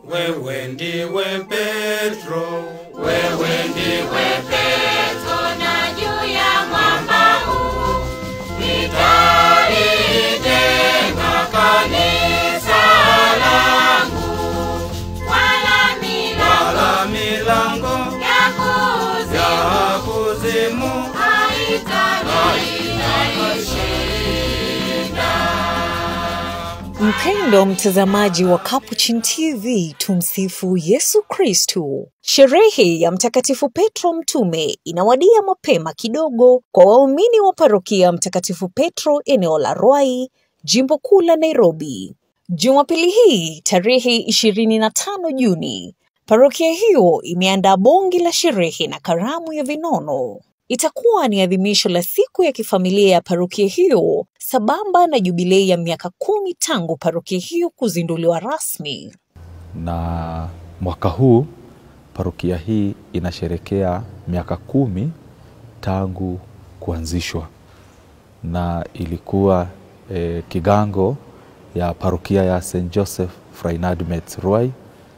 wewe ndiwe Petro, Wewe ndiwe Petro na juu ya mwamba huu nitalijenga kanisa langu, wala milango wala milango ya kuzimu ya kuzimu Mpendo mtazamaji wa Capuchin TV, tumsifu Yesu Kristu. Sherehe ya Mtakatifu Petro Mtume inawadia mapema kidogo kwa waumini wa parokia Mtakatifu Petro eneo la Ruai, jimbo kuu la Nairobi. Jumapili hii tarehe 25 Juni, parokia hiyo imeandaa bonge la sherehe na karamu ya vinono. Itakuwa ni adhimisho la siku ya kifamilia ya parokia hiyo sambamba na jubilei ya miaka kumi tangu parokia hiyo kuzinduliwa rasmi. na mwaka huu parokia hii inasherekea miaka kumi tangu kuanzishwa na ilikuwa eh, kigango ya parokia ya St Joseph Freinadmet Ruai,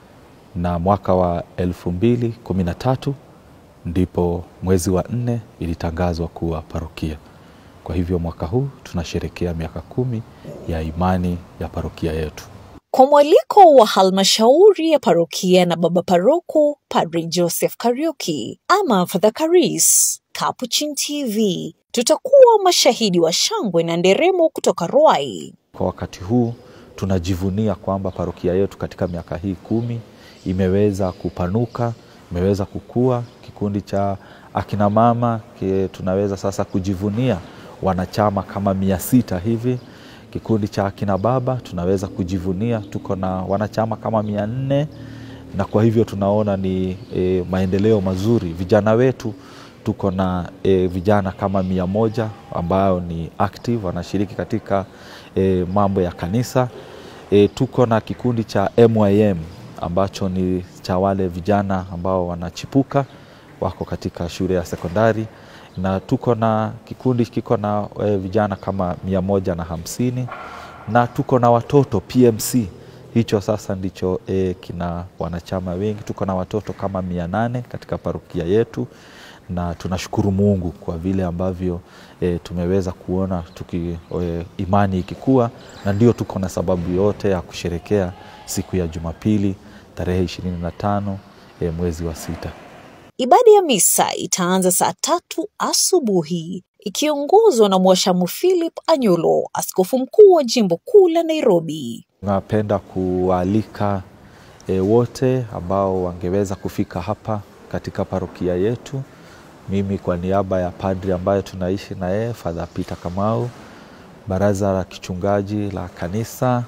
na mwaka wa elfu mbili kumi na tatu ndipo mwezi wa nne ilitangazwa kuwa parokia. Kwa hivyo mwaka huu tunasherekea miaka kumi ya imani ya parokia yetu. Kwa mwaliko wa halmashauri ya parokia na baba paroko Padre Joseph Kariuki ama Father Karis, Capuchin TV tutakuwa mashahidi wa shangwe na nderemo kutoka Ruai. Kwa wakati huu tunajivunia kwamba parokia yetu katika miaka hii kumi imeweza kupanuka, imeweza kukua. Kikundi cha akina mama ki- tunaweza sasa kujivunia wanachama kama mia sita hivi. Kikundi cha akina baba tunaweza kujivunia tuko na wanachama kama mia nne na kwa hivyo tunaona ni e, maendeleo mazuri. Vijana wetu tuko na e, vijana kama mia moja ambao ni active wanashiriki katika e, mambo ya kanisa. E, tuko na kikundi cha MYM ambacho ni cha wale vijana ambao wanachipuka wako katika shule ya sekondari na tuko na kikundi kiko na e, vijana kama mia moja na hamsini na tuko na watoto PMC hicho sasa ndicho e, kina wanachama wengi. Tuko na watoto kama mia nane katika parokia yetu, na tunashukuru Mungu kwa vile ambavyo e, tumeweza kuona tuki, e, imani ikikua, na ndio tuko na sababu yote ya kusherekea siku ya Jumapili tarehe ishirini na tano e, mwezi wa sita. Ibada ya misa itaanza saa tatu asubuhi ikiongozwa na Mwashamu Philip Anyolo, askofu mkuu wa jimbo kuu la Nairobi. Napenda kuwaalika e, wote ambao wangeweza kufika hapa katika parokia yetu. Mimi kwa niaba ya padri ambaye tunaishi na yeye Father Peter Kamau, baraza la kichungaji la kanisa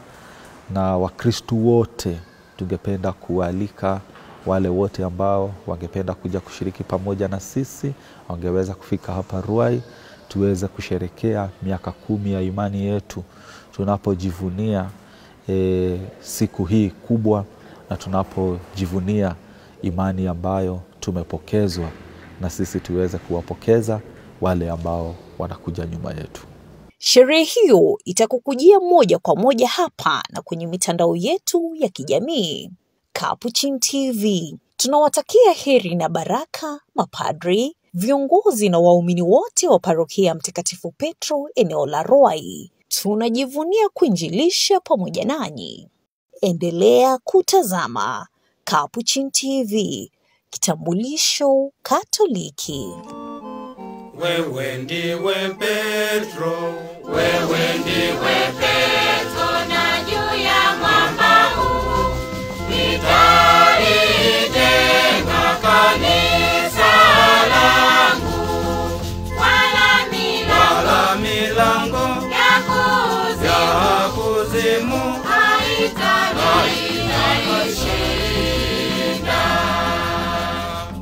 na Wakristu wote, tungependa kuwaalika wale wote ambao wangependa kuja kushiriki pamoja na sisi, wangeweza kufika hapa Ruai tuweze kusherekea miaka kumi ya imani yetu tunapojivunia e, siku hii kubwa na tunapojivunia imani ambayo tumepokezwa na sisi tuweze kuwapokeza wale ambao wanakuja nyuma yetu. Sherehe hiyo itakukujia moja kwa moja hapa na kwenye mitandao yetu ya kijamii. Capuchin TV tunawatakia heri na baraka mapadri, viongozi na waumini wote wa parokia ya Mtakatifu Petro eneo la Ruai. Tunajivunia kuinjilisha pamoja nanyi. Endelea kutazama Capuchin TV, kitambulisho Katoliki. wewe ndiwe Petro, Wewe ndiwe Petro